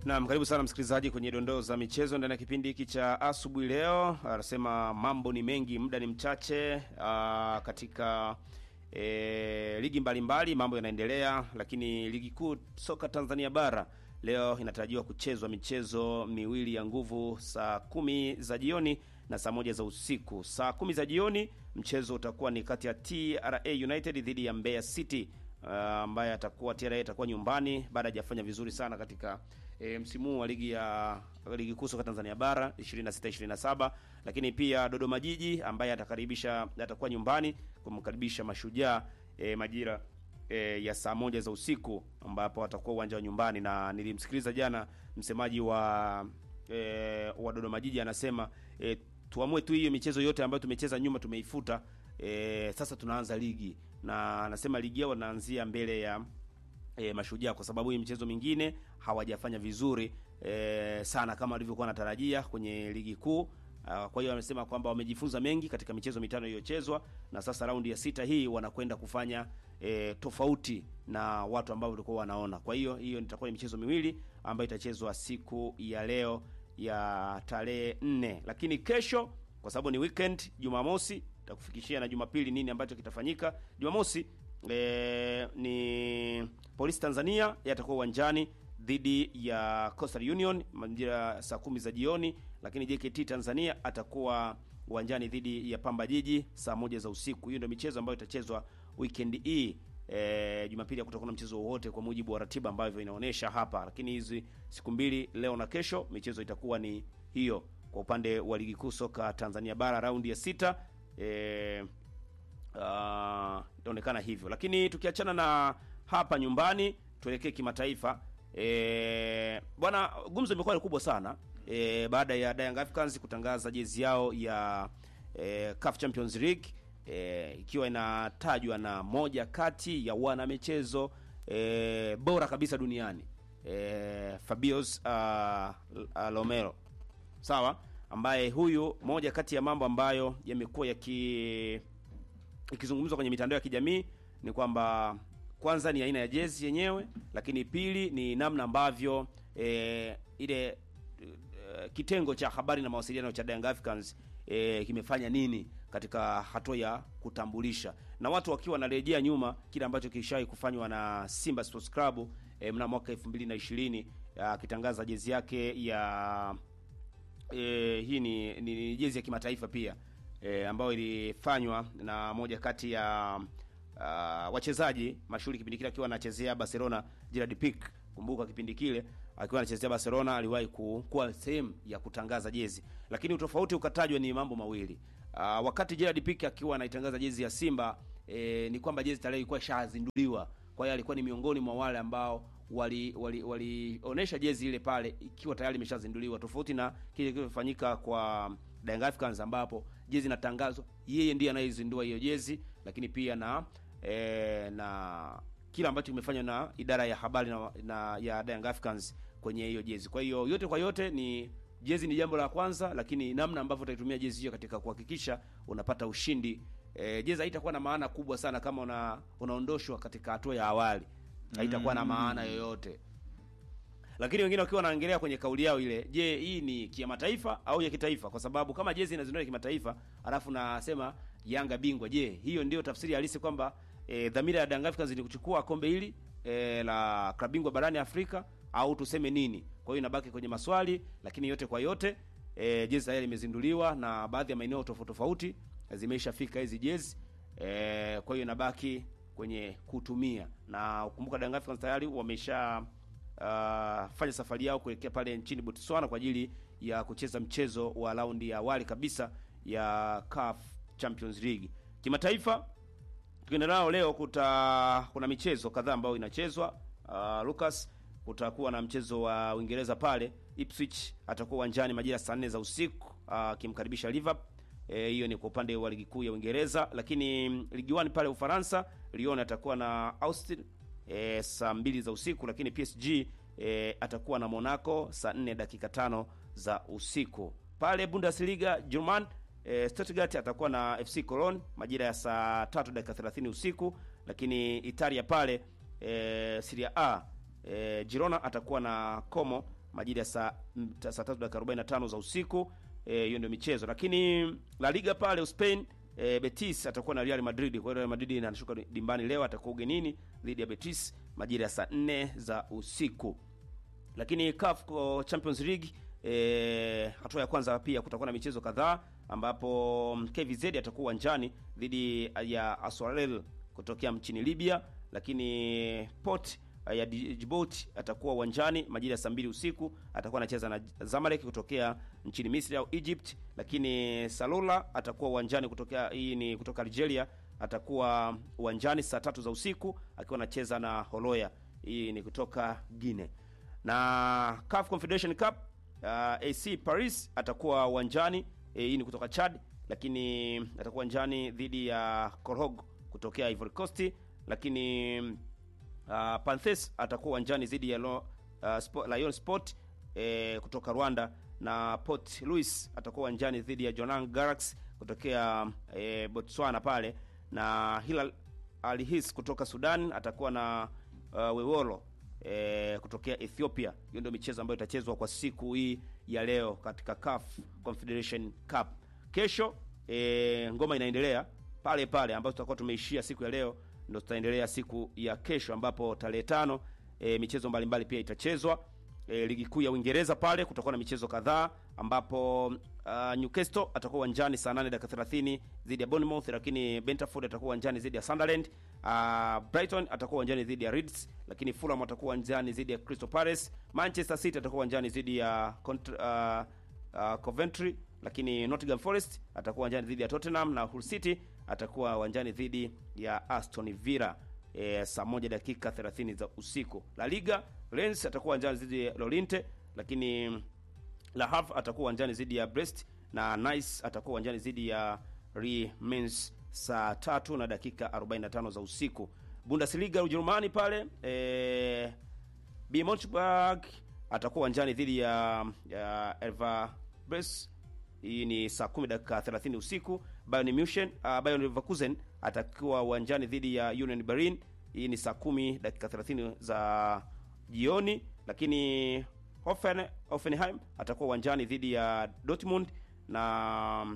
Naam, karibu sana msikilizaji kwenye dondoo za michezo ndani ya kipindi hiki cha asubuhi leo. Anasema mambo ni mengi, muda ni mchache. Aa, katika e, ligi mbalimbali mambo yanaendelea, lakini ligi kuu soka Tanzania bara leo inatarajiwa kuchezwa michezo miwili ya nguvu saa kumi za jioni na saa moja za usiku. Saa kumi za jioni mchezo utakuwa ni kati ya TRA United dhidi ya Mbeya City ambaye uh, atakuwa TRA atakuwa nyumbani baada hajafanya vizuri sana katika e, msimu wa ligi ya ligi kuu soka Tanzania bara 26 27, lakini pia Dodoma Jiji ambaye atakaribisha atakuwa nyumbani kumkaribisha Mashujaa e, majira e, ya saa moja za usiku ambapo atakuwa uwanja wa nyumbani, na nilimsikiliza jana msemaji wa e, wa Dodoma Jiji anasema e, tuamue tu hiyo michezo yote ambayo tumecheza nyuma tumeifuta. E, sasa tunaanza ligi na anasema ligi yao wanaanzia mbele ya e, Mashujaa kwa sababu hii michezo mingine hawajafanya vizuri e, sana kama walivyokuwa wanatarajia kwenye ligi kuu. Kwa hiyo amesema kwamba wamejifunza mengi katika michezo mitano iliyochezwa na sasa raundi ya sita hii wanakwenda kufanya e, tofauti na watu ambao walikuwa wanaona. Kwa hiyo hiyo itakuwa ni michezo miwili ambayo itachezwa siku ya leo ya tarehe nne, lakini kesho kwa sababu ni weekend, Jumamosi takufikishia na Jumapili nini ambacho kitafanyika. Jumamosi e, ni Polisi Tanzania yatakuwa uwanjani dhidi ya Coastal Union majira saa kumi za jioni, lakini JKT Tanzania atakuwa uwanjani dhidi ya Pamba Jiji saa moja za usiku. Hiyo ndio michezo ambayo itachezwa weekend hii. E, Jumapili hakutakuwa na mchezo wowote kwa mujibu wa ratiba ambavyo inaonyesha hapa, lakini hizi siku mbili leo na kesho michezo itakuwa ni hiyo kwa upande wa ligi kuu soka Tanzania bara raundi ya sita e, uh, itaonekana hivyo, lakini tukiachana na hapa nyumbani tuelekee kimataifa. E, bwana, gumzo imekuwa kubwa sana e, baada ya Young Africans kutangaza jezi yao ya e, CAF Champions League e, ikiwa inatajwa na moja kati ya wana michezo e, bora kabisa duniani e, Fabios uh, uh, Lomelo sawa, ambaye huyu moja kati ya mambo ambayo yamekuwa yaki ikizungumzwa kwenye mitandao ya kijamii ni kwamba kwanza ni aina ya jezi yenyewe, lakini pili ni namna ambavyo e, ile e, kitengo cha habari na mawasiliano cha Young Africans e, kimefanya nini katika hatua ya kutambulisha, na watu wakiwa wanarejea nyuma kile ambacho kishawahi kufanywa na Simba Sports Club e, mnamo mwaka 2020 akitangaza jezi yake ya e, hii ni, ni, ni jezi ya kimataifa pia e, ambayo ilifanywa na moja kati ya uh, wachezaji mashuhuri kipindi kile akiwa anachezea Barcelona, Gerard Pique. Kumbuka kipindi kile akiwa anachezea Barcelona aliwahi kuwa sehemu ya kutangaza jezi, lakini utofauti ukatajwa ni mambo mawili. Uh, wakati Gerard Pique akiwa anaitangaza jezi ya Simba e, ni kwamba jezi tayari ilikuwa ishazinduliwa, kwa hiyo alikuwa ni miongoni mwa wale ambao wali walionesha wali jezi ile pale ikiwa tayari imeshazinduliwa, tofauti na kile kilichofanyika kwa Young Africans ambapo jezi inatangazwa, yeye ndiye anayezindua hiyo jezi, lakini pia na e, na kila ambacho kimefanywa na idara ya habari na, na ya Young Africans kwenye hiyo jezi. Kwa hiyo yote kwa yote ni jezi ni jambo la kwanza, lakini namna ambavyo utaitumia jezi hiyo katika kuhakikisha unapata ushindi e, jezi haitakuwa na maana kubwa sana kama una, unaondoshwa katika hatua ya awali haitakuwa na maana yoyote, lakini wengine wakiwa wanaongelea kwenye kauli yao ile, je, hii ni kimataifa au ya kitaifa? Kwa sababu kama jezi inazinduliwa kimataifa alafu nasema Yanga bingwa, je, hiyo ndio tafsiri halisi kwamba e, dhamira ya Young Africans ni kuchukua kombe hili e, la klabu bingwa barani Afrika au tuseme nini? Kwa hiyo inabaki kwenye maswali, lakini yote kwa yote e, jezi tayari imezinduliwa na baadhi ya maeneo tofauti tofauti zimeishafika hizi jezi e, kwa hiyo inabaki kwenye kutumia na ukumbuka, Young Africans tayari wamesha uh, fanya safari yao kuelekea pale nchini Botswana kwa ajili ya kucheza mchezo wa raundi ya awali kabisa ya CAF Champions League. Kimataifa tukienda nao leo, kuta kuna michezo kadhaa ambayo inachezwa. Uh, Lucas, kutakuwa na mchezo wa Uingereza pale Ipswich atakuwa uwanjani majira saa nne za usiku akimkaribisha uh, Liverpool hiyo e, ni kwa upande wa ligi kuu ya Uingereza, lakini ligi 1 pale Ufaransa Lyon atakuwa na Austin e, saa mbili za usiku, lakini PSG e, atakuwa na Monaco saa 4 dakika tano za usiku. Pale Bundesliga German e, Stuttgart atakuwa na FC Cologne majira ya saa tatu dakika 30 usiku, lakini Italia pale e, Serie A e, Girona atakuwa na Como majira ya saa mm, ta- saa tatu dakika 45 za usiku. Eh, hiyo ndio michezo, lakini La Liga pale Spain e, Betis atakuwa na Real Madrid. Kwa hiyo Real Madrid anashuka dimbani leo, atakuwa ugenini dhidi ya Betis majira ya saa 4 za usiku lakini CAF ko- Champions League eh, hatua ya kwanza pia kutakuwa na michezo kadhaa ambapo mm, KVZ atakuwa uwanjani dhidi ya Aswarel kutokea nchini Libya, lakini Port eh, ya Dji- Djibouti atakuwa uwanjani majira ya saa mbili usiku, atakuwa anacheza na Zamalek kutokea nchini Misri au Egypt, lakini Salula atakuwa uwanjani kutokea, hii ni kutoka Algeria, atakuwa uwanjani saa tatu za usiku akiwa anacheza na Holoya, hii ni kutoka Guinea na CAF Confederation Cup uh, AC Paris atakuwa uwanjani eh, hii ni kutoka Chad, lakini atakuwa uwanjani dhidi ya Korhog kutokea Ivory Coast, lakini uh, Panthes atakuwa uwanjani dhidi ya Lo, uh, Sport, Lion Sport eh, kutoka Rwanda na Port Louis atakuwa uwanjani dhidi ya Jwaneng Galaxy kutokea eh, Botswana pale na Hilal Al His kutoka Sudan atakuwa na uh, Wewolo e, kutokea Ethiopia. Hiyo ndio michezo ambayo itachezwa kwa siku hii ya leo katika CAF Confederation Cup. Kesho e, ngoma inaendelea pale pale ambapo tutakuwa tumeishia siku ya leo, ndio tutaendelea siku ya kesho, ambapo tarehe tano e, michezo mbalimbali pia itachezwa. E, ligi kuu ya Uingereza pale kutakuwa na michezo kadhaa ambapo uh, Newcastle atakuwa uwanjani saa 8 dakika 30 dhidi ya Bournemouth, lakini Brentford atakuwa uwanjani dhidi ya Sunderland. Uh, Brighton atakuwa uwanjani dhidi ya Leeds, lakini Fulham atakuwa uwanjani dhidi ya Crystal Palace. Manchester City atakuwa uwanjani dhidi ya Cont- uh, uh, Coventry, lakini Nottingham Forest atakuwa uwanjani dhidi ya Tottenham na Hull City atakuwa uwanjani dhidi ya Aston Villa e, saa moja dakika 30 za usiku. La Liga Lens atakuwa uwanjani dhidi ya Lorient, lakini La Havre atakuwa uwanjani dhidi ya Brest na Nice atakuwa uwanjani dhidi ya Reims saa tatu na dakika 45 za usiku. Bundesliga Ujerumani pale e, B Monchburg atakuwa uwanjani dhidi ya, ya Elverbres hii ni saa 10 dakika 30 usiku. Bayern Munich uh, Bayern Leverkusen atakuwa uwanjani dhidi ya Union Berlin hii ni saa 10 dakika 30 za jioni, lakini Hoffen, Hoffenheim atakuwa uwanjani dhidi ya Dortmund na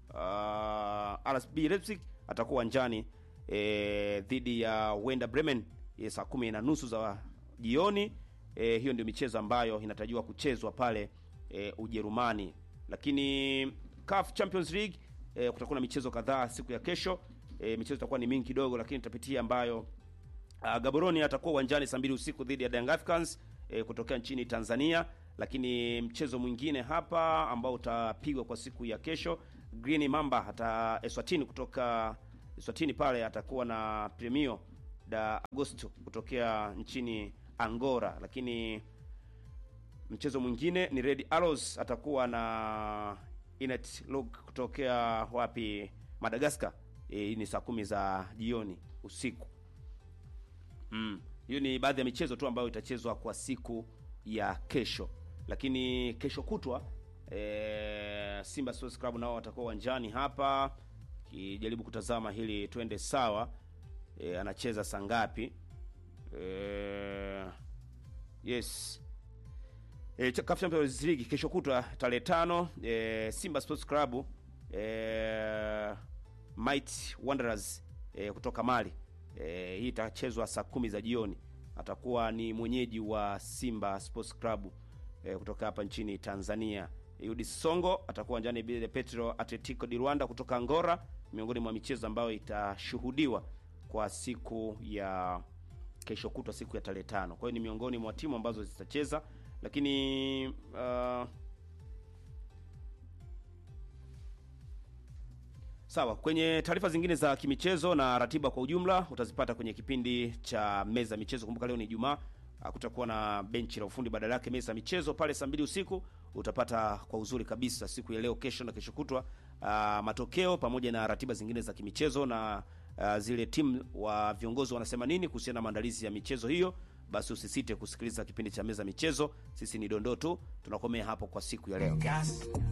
uh, RSB Leipzig atakuwa uwanjani e, dhidi ya Werder Bremen e, saa kumi na nusu za jioni. E, hiyo ndio michezo ambayo inatarajiwa kuchezwa pale e, Ujerumani, lakini CAF Champions League e, kutakuwa na michezo kadhaa siku ya kesho. E, michezo itakuwa ni mingi kidogo, lakini tutapitia ambayo Uh, Gaborone atakuwa uwanjani saa mbili usiku dhidi ya Young Africans eh, kutokea nchini Tanzania. Lakini mchezo mwingine hapa ambao utapigwa kwa siku ya kesho, Green Mamba hata Eswatini kutoka Eswatini pale atakuwa na Premio da Agosto kutokea nchini Angola. Lakini mchezo mwingine ni Red Arrows atakuwa na Inet Log kutokea wapi, Madagascar. Hii ni saa kumi za jioni usiku. Mm. Hiyo ni baadhi ya michezo tu ambayo itachezwa kwa siku ya kesho, lakini kesho kutwa e, Simba Sports Club nao watakuwa uwanjani hapa kijaribu kutazama hili twende sawa. E, anacheza saa ngapi? E, yes e, CAF Champions League kesho kutwa tarehe tano e, Simba Sports Club e, Might Wanderers e, kutoka Mali E, hii itachezwa saa kumi za jioni. Atakuwa ni mwenyeji wa Simba Sports Club e, kutoka hapa nchini Tanzania. Yudi Songo atakuwa uwanjani bila Petro Atletico di Rwanda kutoka Angola, miongoni mwa michezo ambayo itashuhudiwa kwa siku ya kesho kutwa, siku ya tarehe tano. Kwa hiyo ni miongoni mwa timu ambazo zitacheza, lakini uh, Sawa, kwenye taarifa zingine za kimichezo na ratiba kwa ujumla utazipata kwenye kipindi cha meza michezo. Kumbuka leo ni Ijumaa, kutakuwa na benchi la ufundi, badala yake meza michezo pale saa mbili usiku utapata kwa uzuri kabisa siku ya leo, kesho na kesho kutwa, uh, matokeo pamoja na ratiba zingine za kimichezo na uh, zile timu wa viongozi wanasema nini kuhusiana na maandalizi ya michezo hiyo. Basi usisite kusikiliza kipindi cha meza michezo. Sisi ni dondoo tu, tunakomea hapo kwa siku ya leo.